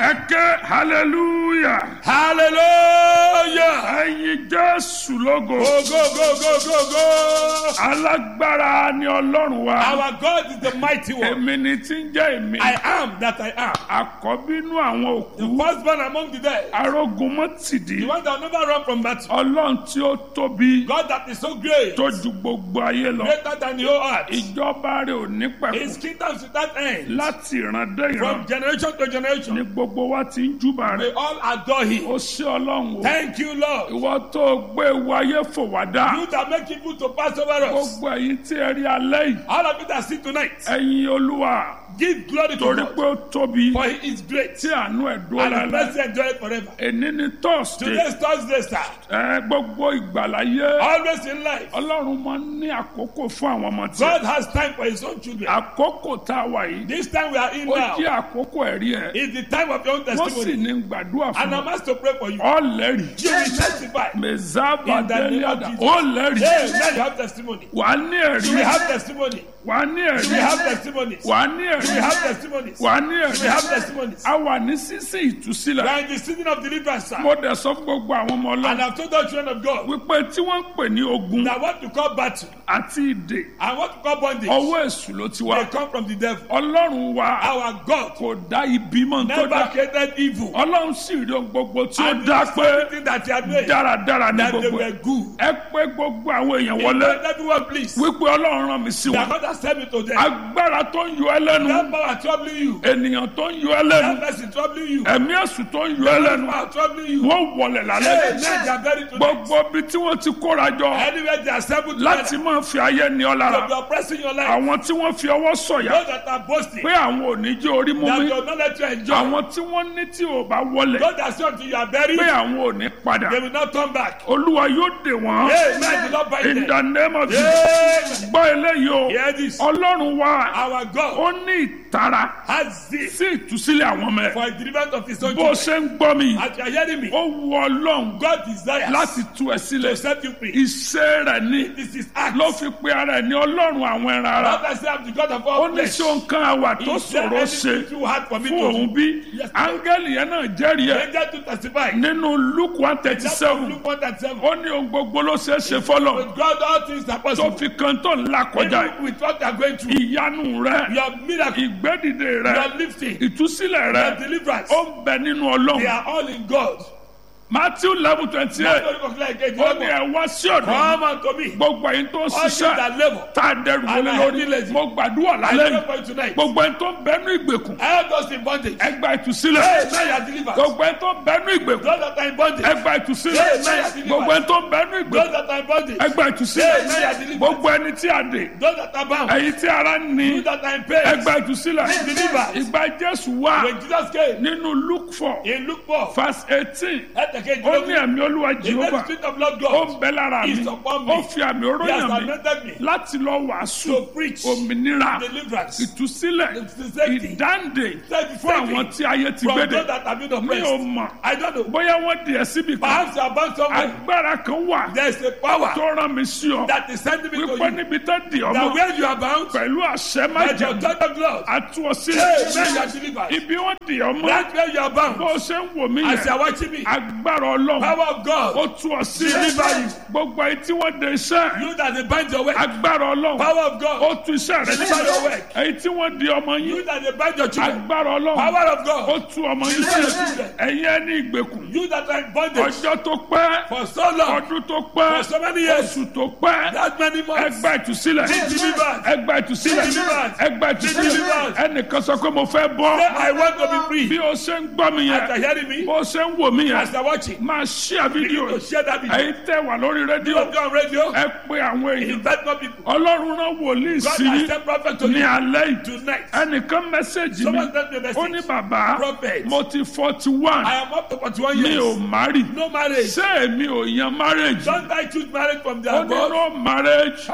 ẹ ké hallelujah Hallelujah. ẹyin jésù lógo Go, go, go, go, go, go. alágbára ni ọlọ́run wa Our God is the mighty one. èmi ni tí ń jẹ́ èmi I am that I am. àkọ́bínú àwọn The òkú firstborn among the dead. arógun mọ́tìdí The one that will never run from battle. ọlọ́run tí ó tóbi God that is so great. tó ju gbogbo ayé lọ Greater than the whole earth. ìjọba rẹ̀ ò ní His pẹ̀kú kingdom is without end. láti ìran dé ìran From generation to ni generation. gbogbo wa ti ń júbà They rẹ̀ all adore him. ó ṣe ọlọ́run o Thank you, Lord. ìwọ tó gbé ewu ayé fò wá dá You that make people to pass over us. gbogbo ẹ̀yin tí ẹ rí alẹ́ yìí All of you that see tonight. ẹ̀yin olúwa Give glory to torí God. pé ó tóbi For he is great. tí àánú ẹ̀ dúró And his lálẹ́ mercy endure forever. èní ni thursday Today's Thursday, sir. ẹ gbogbo ìgbàláyé Always in life. ọlọ́run máa ń ní àkókò fún àwọn ọmọ tí God has time for his own children. àkókò tá a wà yìí This time we are in ó now jẹ́ àkókò ẹ̀rí ẹ̀ is the time of your own wọ́n sì testimony. ní gbàdúrà fún And I'm ọ asked to pray for you. ọ̀lẹ́rì You will testify. mẹ̀zábà In the name of délẹ́dà Jesus. ọ̀lẹ́rì Hey, now you have testimony. wà á ní ẹ̀rí You will have testimony. wà á ní You will ẹ̀rí have testimonies. wà á ní You will ẹ̀rí have testimonies. wà á ní You will ẹ̀rí have testimonies. a wà ní sísìn We ìtúsílẹ̀ are in the season of deliverance, sir. mo dẹ̀ sọ fún gbogbo àwọn ọmọ And ọlọ́run I've told the children of God wípé tí wọ́n ń pè ní ogun that what to call battle àti ìdè and what to call bondage, ọwọ́ èṣù ló ti wá they come from the devil. ọlọ́run wa Our God kò dá ibi mọ́ tó never dá created evil. ọlọ́run sì rí ohun gbogbo tí ó And dá it is pé everything that he had made dáradára ní that they gbogbo were ẹ̀ good. ẹ pé gbogbo àwọn èèyàn wọlé Let everyone please. wípé ọlọ́run rán mi sí That wọn God has sent me to them. agbára tó ń yọ ẹ lẹ́nu That power troubling you. ènìyàn tó ń yọ ẹ lẹ́nu That person troubling you. ẹ̀mí èṣù tó ń yọ ẹ That lẹ́nu power troubling you. wọ́n wọlé Hey, lálẹ́ men, they are buried tonight. gbogbo ibi tí wọ́n ti kóra jọ Anywhere they are assembled láti together, máa fi ayé ní ọ to lára be oppressing your life. àwọn tí wọ́n fi ọwọ́ sọ̀yà Those that are boasting, pé àwọn ò ní jẹ́ orí mú that mi will not let you enjoy. àwọn tí wọ́n ní tí ò bá wọlé Those that say until you are buried, pé àwọn ò ní padà they will not come back. olúwa yóò dè wọ́n Hey, men will not bind in them. the name of Jesus Amen. gbọ́ eléyìí o Hear this. ọlọ́run wa Our God ó ní ìtara has this sí ìtúsílẹ̀ àwọn ọmọ ẹ̀ for a deliverance of his own bó children. ṣe ń gbọ́ mi As you are hearing me, ó wu ọlọ́run God desires láti tú ẹ to sílẹ̀ set you free. iṣẹ́ rẹ̀ ní This is act. ló fi pe ara ẹ̀ ní ọlọ́run àwọn ẹran ara Not I say I'm the God of ó all ní flesh. ṣé nǹkan àwà tó Is there ṣòro ṣe anything too hard for me fún to òun do? bí Yes, Lord. áńgẹ́lì yẹn náà jẹ́rìí ẹ̀ Angel to testify. nínú luke one thirty That's seven Luke 1 and 7. ó ní ohun gbogbo ló ṣeé ṣe fọlọ́ With God, all things are tó possible. fi kan tó ńlá kọjá Even with what you are going through, ìyanu rẹ your miracle, ìgbédìde rẹ your lifting, ìtúsílẹ̀ rẹ your deliverance, ó ń bẹ nínú they ọlọ́run are all in God. matthew eleven twenty That's eight what you declare again. ó ní ẹ wá sí ọ̀dọ̀ mi. Come unto me, gbogbo ẹ̀yin tó ń all you ṣiṣẹ́ that labor. tá a dẹrù wọlé And I lórí feel lazy. mo gbàdúrà I lálẹ́ pray yìí for you tonight. gbogbo ẹni tó ń bẹnu ìgbèkùn Help us in bondage. ẹgbà ìtúsílẹ̀ Hey, now you are delivered. gbogbo ẹni tó ń bẹnu ìgbèkùn Those that are in bondage. ẹgbà ìtúsílẹ̀ Hey, now you are delivered. gbogbo ẹni tó ń bẹnu Those ìgbèkùn that are in bondage. ẹgbà Hey, now you ìtúsílẹ̀ are delivered. gbogbo ẹni tí a dè Those that are bound. ẹ̀yin tí ara ń ní Those that are in pain. ẹgbà ìtúsílẹ̀ Be delivered. ìgbà jésù wà When Jesus came, nínú luke four in Luke 4, verse eighteen ẹ̀tẹ̀kẹ́ ó ní ìjọba. ẹ̀mí olúwa The jehova next spirit of Lord ó God. ń bẹ lára mi is upon me. ó fi àmì He has oróyàn mi anointed me láti lọ wàásù to preach òmìnira deliverance ìtúsílẹ̀ It's safety. ìdáǹdè Safety. fún àwọn tí ayé ti from gbédè those that have been mi ò oppressed. mọ̀ I don't know. bóyá wọ́n di ẹ̀ síbi kan Perhaps you are bound somewhere. agbára kan wà There is a power tó rán mi sí ọ that is sending me to wípé you. níbi tó di That ọmọ where you are bound, pẹ̀lú àṣẹ by the májèm authority of God, àtú ọ hey, man, sílẹ̀ you are delivered. ibi wọ́n di ọmọ That's where you are bound. bó o ṣe ń wò mí As you yẹn are watching me, agbára ọlọ́run power of ó God, tú ọ sílẹ̀ Deliver you. gbogbo ẹni tí wọ́n de iṣẹ́ you that they bind your work, agbára ọlọ́run power of ó God, tú iṣẹ́ rẹ Deliver your sílẹ̀ work. ẹni tí wọ́n di ọmọ yín you that they bind your children, agbára ọlọ́run power of ó God, tú ọmọ yín Deliver your sílẹ̀ children. ẹ̀yin ẹni ìgbèkùn you that are in bondage ọjọ́ tó pẹ́ for so long, ọdún tó pẹ́ for so many years, oṣù tó pẹ́ that many months, ẹgbà ìtúsílẹ̀ be delivered. ẹgbà ìtúsílẹ̀ Be delivered. ẹgbà Be ìtúsílẹ̀ delivered. ẹnìkan sọ pé mo fẹ́ Say, bọ́ I want to be bí free. o ṣe ń gbọ́ mi As you are yẹn hearing me, bó o ṣe ń wò mí as yẹn you are watching, máa ṣíà fídíò begin to share that video. ẹ̀yin tẹ́ wà lórí rédíò Don't go on radio. ẹ pé àwọn èèyàn Invite more people. ọlọ́run rán wòlíì God sí has yín sent prophet to ní you alẹ́ yìí tonight. ẹnìkan mẹ́sẹ̀gì mi Someone sent me a ó ní message. bàbá Prophet. mo ti forty one I am up to 41 mi ò years. márì No marriage. ṣé èmi ò yan marriage Don't I choose marriage from the ó ní above? no marriage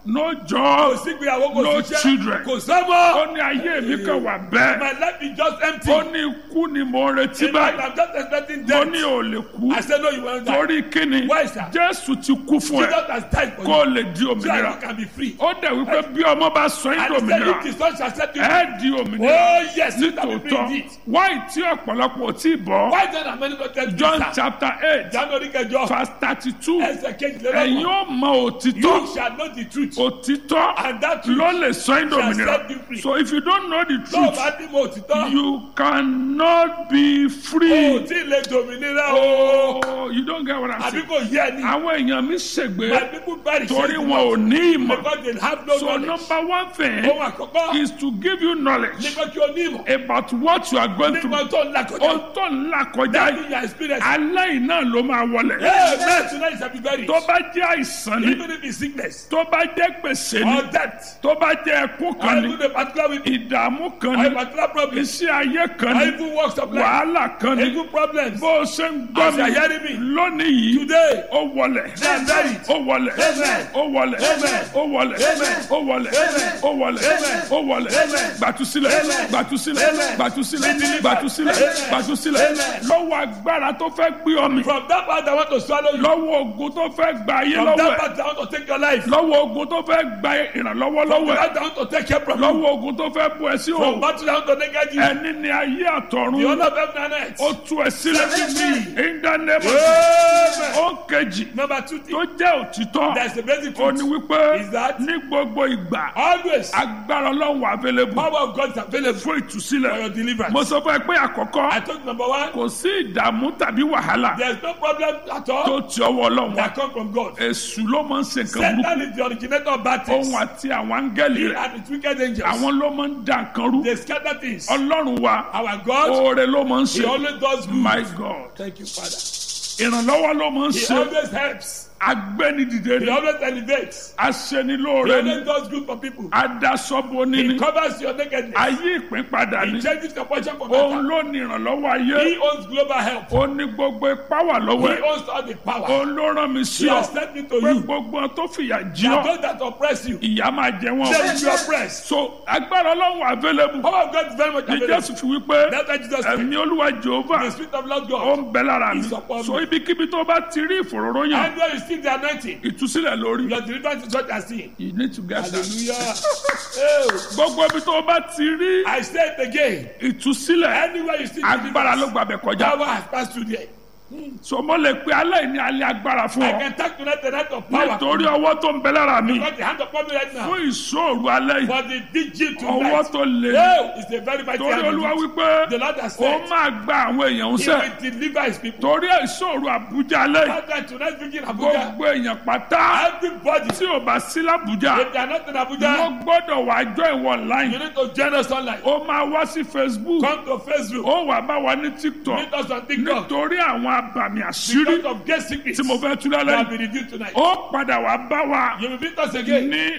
no kò job sí ìgbéyàwó kò No sí children. iṣẹ́ kò sọ́mọ́. ó ní ayé mi kàn wà bẹ́ẹ̀ my life is just empty. ó ní ikú ni mo ń retí in fact báyìí i'm just expecting mo death. ní ò lè kú I said no you won't die. torí kíni Why, sir? jésù ti kú fún ẹ Jesus has died for kó o you. lè di so that òmìnira you can be free. ó dẹ̀ wípé bí ọmọ bá sọ yín and di he said òmìnira if the son shall set you free. ẹ di òmìnira oh yes you can be free nítòótọ́ indeed. wáyé tí ọ̀pọ̀lọpọ̀ ò tí ì bọ́ why then am I not tell you john sir. chapter eight january kẹjọ verse thirty two ẹsẹ̀ ẹ̀yin kejìlélọ́gbọ̀n. ó mọ òtítọ́ you shall know the truth. òtítọ́ and that truth ló lè sọ yín di shall òmìnira set you free. so if you don't know the tó o truth bá ní mo òtítọ́. you cannot be o free. tí ì lè dòmìnira o. Oh, you don't get what I'm àbí saying. kò yẹ ni. àwọn èèyàn mi my ṣègbè people bury torí shame wọn ò ní ìmọ̀. because they have no so knowledge. number one thing ohun àkọ́kọ́ is to give you knowledge nípa kí o ní ìmọ̀. about what you are going through. nípa tó ń là kọjá. ohun tó ń là kọjá that yìí is your experience. aláì náà ló máa wọlé. amen tonight shall be buried. tó bá jẹ́ àìsàn ni even if it's sickness tó bá jẹ́ gbèsè ni or death tó bá jẹ́ ẹkún or kan ni even a particular week ìdààmú kan or a ni particular problem iṣẹ́ ayé kan or ni even works of life wàhálà kan ni even problems. bó o ṣe ń gbọ́ As you are hearing mi me lónìí yìí today ó wọlẹ̀ Amen. ó wọlẹ̀ Amen. ó wọlẹ̀ Amen. ó wọlẹ̀ Amen. ó wọlẹ̀ Amen. ó wọlẹ̀ Amen. ó wọlẹ̀ Amen. gbàtúsílẹ̀ Amen. gbàtúsílẹ̀ Amen. gbàtúsílẹ̀ Be delivered. gbàtúsílẹ̀ Amen. gbàtúsílẹ̀ Amen. lọ́wọ́ agbára tó fẹ́ gbé ọ mi from that part I want to swallow you lọ́wọ́ ogun tó fẹ́ gba ayé from lọ́wọ́ that ẹ̀ part I want to take your life lọ́wọ́ ogun tó fẹ́ gba ìrànlọ́wọ́ from lọ́wọ́ ẹ̀ that I want to take care from you lọ́wọ́ ogun tó fẹ́ bu ẹ sí from o battle I want to negate you ẹni ni ayé the àtọ̀run honor of heaven and earth. ó tú ẹ sílẹ̀ Set me in the name of Amen. ó kejì number two tó thing jẹ́ òtítọ́ there is a basic ó ní truth wípé is that ní gbogbo ìgbà always agbára ọlọ́run wà available power of God is available fún for ìtúsílẹ̀ your deliverance. mo sọ fún ẹ pé àkọ́kọ́ I told you number one kò sí ìdààmú tàbí wàhálà there is no problem at tó all ti ọwọ́ ọlọ́run wá that come from God. èṣù ló máa ń ṣe nǹkan burúkú Satan is the originator of bad things. òun àti àwọn áńgẹ́lì He rẹ̀ and his wicked angels. àwọn ló máa ń da nǹkan rú They scatter things. ọlọ́run wa Our God, oore ló máa ń He ṣe always does good. my god Thank you, Father. ìrànlọ́wọ́ ló máa ń He ṣe always helps. agbẹ́nidìde He ni always elevates. He aṣenilóore ni always does good for people. adasọ́bọ He níní covers your nakedness. ayé ìpín padà He ni changes your portion for òun better. ló ní ìrànlọ́wọ́ ayé He owns global help. ó ní gbogbo ipá wà lọ́wọ́ He ẹ̀ owns all the power. òun ló rán mi sí He ọ has sent me to pé you. gbogbo ohun tó fìyà jí That ọ those that oppress you, ìyá máa jẹ wọn they will be oppressed. so agbára ọlọ́run available Power of God is very much ní available. jésù fi wípé That's why Jesus said, ẹ̀mí olúwa jehova the Spirit of Lord ó God. ń bẹ lára mi Is upon so me. ibikíbi tó bá ti rí ìfòròròyìn And when you see the anointing, ìtúsílẹ̀ lórí your deliverance is what you are seeing. you need to get that Hallelujah. Oh, gbogbo ibi tó bá ti rí I say it again. ìtúsílẹ̀ Anywhere you see agbára ló deliverance, gbàbẹ̀ kọjá power has passed through there. so mo lè pe aláìní alẹ́ agbára fún I ọ can talk tonight the night of power. nítorí ọwọ́ tó ń bẹ lára mi Because the hand upon me right now. fún ìṣòro alẹ́ yìí For the vigil ọwọ́ tonight. tó lè Oh, it's a very mighty torí hand. olúwa indeed. wípé The Lord has ó said, máa gba àwọn èèyàn ń He sẹ́ will deliver His people. torí ìṣòro àbújá alẹ́ yìí That's why tonight vigil in Abuja. gbogbo èèyàn pátá Everybody, tí ò bá sí lábújá if they are not in wọ́n Abuja, gbọ́dọ̀ wá jọ ìwọ you online need to join us online. ó máa wá sí facebook Come to Facebook. ó wà bá wa ní tiktok Meet us on TikTok. nítorí àwọn abàmì àṣírí Because of great secrets tí mo fẹ́ tú that lálẹ́ will yìí be revealed tonight. ó padà wá bá wa You will meet us again ní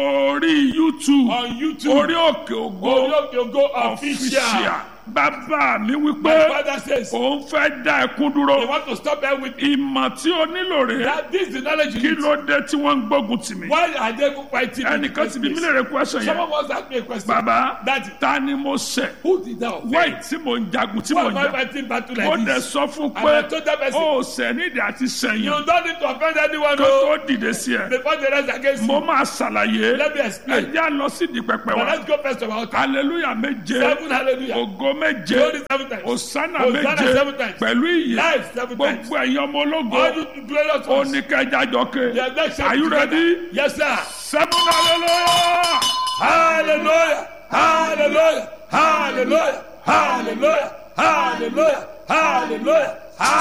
orí youtube on YouTube. orí òkè ògo Orioke Ogo official. official bàbá mi My wípé father says, òun fẹ́ dá ẹkún they dúró want to stop there with ìmọ̀ tí o nílò rẹ̀ that. This is the knowledge kí you need. ló dé tí wọ́n ń gbógun tì mí Why are they even fighting? in the ẹnìkan first ti bí place? mílíọ̀nù question yẹn Someone once asked me a question. bàbá Daddy, ta ni mo ṣẹ̀ who did that offend? wáì tí mo ń jagun tí mo Why ń am I jà fighting battle ó like dẹ̀ this? sọ fún And I pé told that person, ó ṣẹ̀ nídìí àti you sẹ́yìn don't need to offend anyone kó no. tó dìde sí ẹ before the rest against mo you. máa ṣàlàyé Let me explain. ẹ já lọ sí di pẹpẹ But wa let's go first of all. hallelujah méje Seven hallelujah. ògo méje Glory seven times. òsánà Hosanna méje seven times. pẹ̀lú ìyè Life seven times. gbogbo ẹ̀yin ọmọ ológo All you glorious ones. oníkẹjà jọke They are not are you ready Yes, sir. seven hallelujah Hallelujah. Hallelujah. Hallelujah. Hallelujah. Hallelujah. Hallelujah.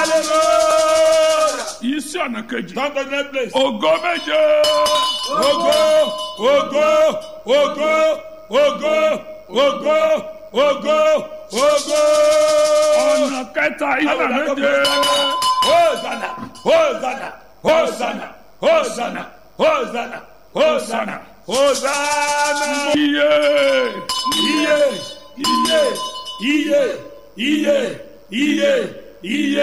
Hallelujah. yìí sí ọ̀nà kejì Come to the next place. ògo méje Ogo, ogo, ogo, ogo, ogo, ogo, ogo. ọ̀nà kẹta ìyànà méje Hosanna, Hosanna, Hosanna, Hosanna, Hosanna, Hosanna, Hosanna. iye Iye, iye, iye, iye, iye, iye,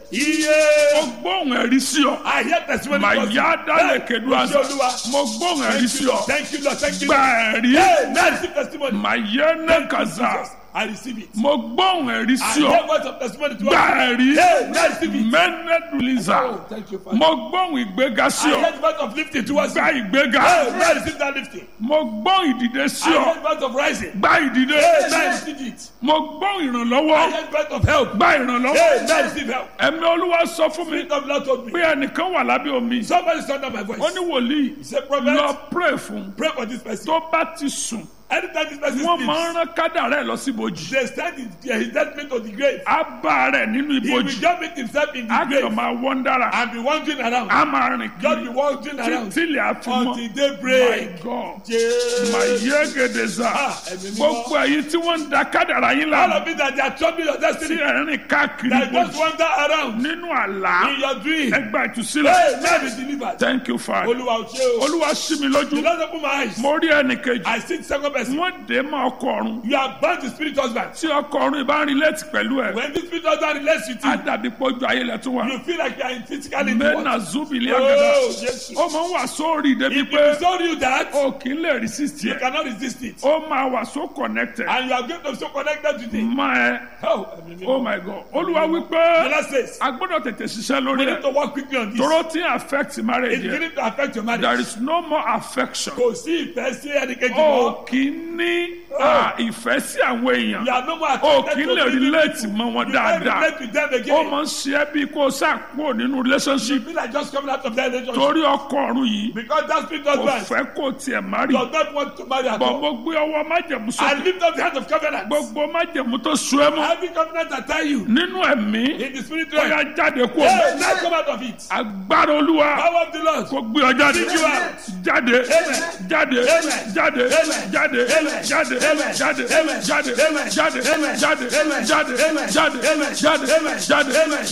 Iye. mo gbóhùn ẹ̀rí sí ọ I hear testimony. mà from you. yá dálẹ̀ Hey, kedu Olúwa. àṣà mo gbóhùn ẹ̀rí Thank sí you, ọ Lord. Thank you, Lord. Thank you, gba Lord. ẹ̀rí Hey, now receive testimony. mà yẹ ní kàzá Jesus, I receive it. mo gbóhùn ẹ̀rí I sí ọ hear words of testimony to gba us. ẹ̀rí Hey, now receive it. mẹ́nẹ́dùlíza Oh, thank you, Father. mo gbóhùn ìgbéga sí I ọ hear words of lifting to us. gba ìgbéga Hey, now receive that lifting. mo gbóhùn ìdìde sí I ọ hear words of rising. gba ìdìde Hey, now receive it. mo gbóhùn I ìrànlọ́wọ́ hear words of help. gba ìrànlọ́wọ́ Hey, now receive help. ẹ̀mí olúwa sọ fún mi Spirit of Lord told me. pé ẹnìkan wà lábẹ́ omi Somebody sound out my voice. ó ní wòlíì He said, Prophet, lọ pray fún pray for this person. tó bá ti sùn Anytime this person wọ́n máa ń speaks, rán kádàrá ẹ̀ lọ sí ibojì they stand in his judgment of the grave. á bá rẹ̀ nínú He will ibojì just meet himself in the á kàn grave máa wọ́n dára and be wandering around. á máa rìn Just be kiri wandering around títí ilẹ̀ á fi mọ́ until my daybreak. god Jesus. mà yé gèdè sá Ah, ẹ̀mí mímọ́. gbogbo èyí tí wọ́n ń da kádàrá yín All lánàá of it that they are troubling your tí destiny. ẹ̀ ń rìn káàkiri That just ibojì wander around nínú àlá in your dream. ẹgbà ìtúsílẹ̀ Hey, now be delivered. thank you father Olúwa ò ṣe o. olúwa ṣí mi lójú The Lord open my eyes. mo rí ẹnìkejì I see the second person. wọ́n dé mọ́ ọkọ ọ̀run You are bound to spirit husband. tí ọkọ ọ̀run ìbá ń relate pẹ̀lú ẹ̀ When this spirit husband relates with á you, dàbí pọ́jú ayẹlẹ̀ tó wà you feel like you are in physically in the mẹ́nà world. zubili Oh, agada Jesus. ó máa ń wà sórí débi If pé he told you that, o kì í lè resist you yẹ cannot resist it. ó máa wà so connected And you are going to be so connected to it. má ẹ Oh, ẹ̀mí mímọ́. oh my god olúwa The wípé Lord says, a gbọ́dọ̀ tètè ṣiṣẹ́ we lórí need ẹ̀ to work quickly on this. tóró tí ń affect marriage It's yẹ beginning to affect your there marriage. is no more affection Kò sí ìfẹ́ sí ẹnìkejì o mọ́. kì í ní à, ìfẹ́ sí àwọn èèyàn You are no more o attracted kì í to lè living relate people. mọ́ wọn You can't dáadáa relate with them ó again. máa ń ṣe é bí kó o ṣàpò nínú relationship You feel like just coming out of that relationship. torí ọkọ ọ̀run yìí Because that spirit kò husband fẹ́ kó tiẹ̀ má rí does not want to marry at bọ̀ all. mo gbé ọwọ́ májẹ̀mú sókè And lift up the hand of covenant. gbogbo májẹ̀mú tó so ẹ́ mọ́ Every covenant I tell you nínú ẹ̀mí in the spirit ó yá realm. jáde kó Hey, now come out of it. agbára olúwa Power of the Lord. kó gbé ọ jáde Bring you out. jáde Amen. jáde Amen. jáde Amen. jáde Amen. jáde Amen. jáde Amen. jáde Amen. jáde Amen. jáde Amen. jáde Amen. jáde Amen. jáde Amen. jáde Amen.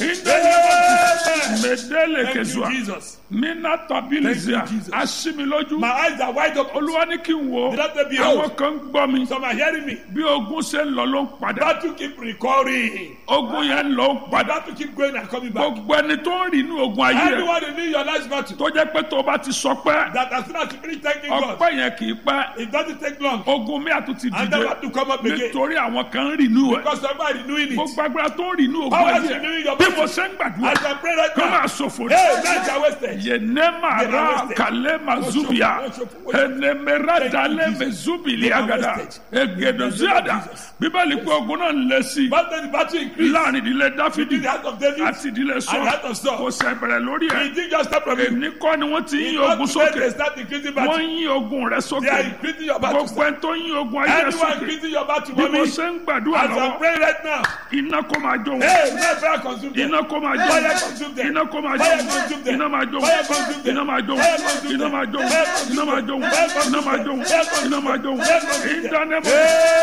ìdẹ́yẹ Amen. mẹdẹ́lẹ̀ Thank you, kẹsùà Jesus. mina tabilizia Thank you, Jesus. asimilójú My eyes are wide open. olúwa ní kí n wo The Lord said, "Behold." àwọn kan ń gbọ́ mi Some are hearing me. bí ogun ṣe ń lọ ló ń padà Battle keep recurring. ogun yẹn ń lọ ń padà Battle keep going and coming back. gbogbo ẹni tó ń rìn inú ogun ayé rẹ Everyone in your life battle. tó jẹ́ pé tó o bá ti sọ pé That as soon as you finish thanking God, ọpẹ́ yẹn kì í pẹ́ it doesn't take long. ogun mi àtúntì And then dìde have to come up again. nítorí àwọn kan ń rìn inú ẹ̀ Because somebody renewing it. gbogbo agbára tó ń rìn inú ogun Power is ayé renewing rẹ your bí body. mo ṣe ń gbàdúrà As I pray right kó now. máa ṣòfò ní. Hey, nights are wasted. yenema They are ra wasted. kale mazubia enemera Thank you, dale Jesus. mezubili They are agada wasted. egedoziada bíbélì pé ogun náà ń lé sí i But then the battle increased. láàrin ìdílé dáfídì In the heart of David àti ìdílé and the sọ heart of Saul. kò sẹ bẹ̀rẹ̀ lórí ẹ̀ It didn't just start from you. èmi kọ́ ni wọ́n ti ń yín Not ogun today sókè they start increasing wọ́n battle. ń yín ogun rẹ They are sókè increasing your battle. gbogbo ẹni tó ń yín ogun ayé rẹ Anyone sókè increasing your battle, bí mo mommy. ṣe ń gbàdúrà As I'm lọ́wọ́ praying right now. iná kó máa jó wọn Hey, let fire consume them. iná kó máa jó Fire wọn consume them. iná kó máa jó Fire wọn consume them. iná máa jó Fire wọn consume them. iná máa jó Fire wọn consume iná them. máa jó wọn Fire consume iná máa jó wọn Fire consume iná máa them. jó wọn Fire consume iná máa jó Fire wọn consume them. ìdánimọ̀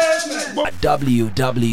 Amen.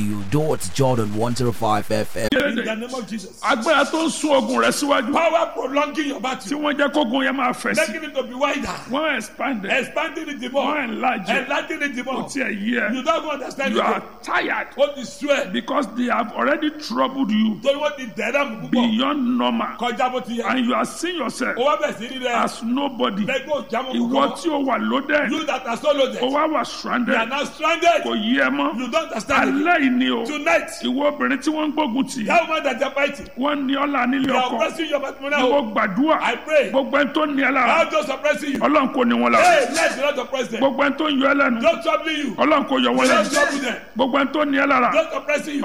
www.jordan105fm. In the name of Jesus. agbára tó ń sún ogun rẹ síwájú Power prolonging your tí battle. wọ́n jẹ́ kógun yẹn máa fẹ̀ sí Making it to be wider. wọ́n expand it Expanding it the wọ́n more. enlarge it Enlarging it the more. tí ẹ̀ yí ẹ You don't even understand you it. are tired What is sweat? because they have already troubled you Torí wọ́n ti dẹ̀rẹ́ mu púpọ̀. beyond normal Kọjá bó ti yẹ. and you are seeing yourself O wá bẹ̀ sí rí rẹ̀. as nobody Lẹ́gbẹ́ òjàmọ́ ìwọ kúkọ́. tí o wà lóde You that are so loaded. o wá wà You are stranded now stranded. kò yí ẹ mọ́ You don't understand it. alẹ́ yìí ni o Tonight, ìwọ obìnrin tí wọ́n ń gbógun tì that woman that you are fighting, wọ́n ní ọ́lá nílé they are ọkọ oppressing your ìwọ matrimonial home. gbàdúrà I pray. gbogbo ẹni tó ní ẹ lára How just oppressing you? ọlọ́run kò ní wọn lára Hey, let the Lord oppress them. gbogbo ẹni tó ń yọ ẹ lẹ́nu Don't trouble you. ọlọ́run kò yọ wọn Don't lẹ́nu trouble them. gbogbo ẹni tó ní ẹ lára Don't oppressing you.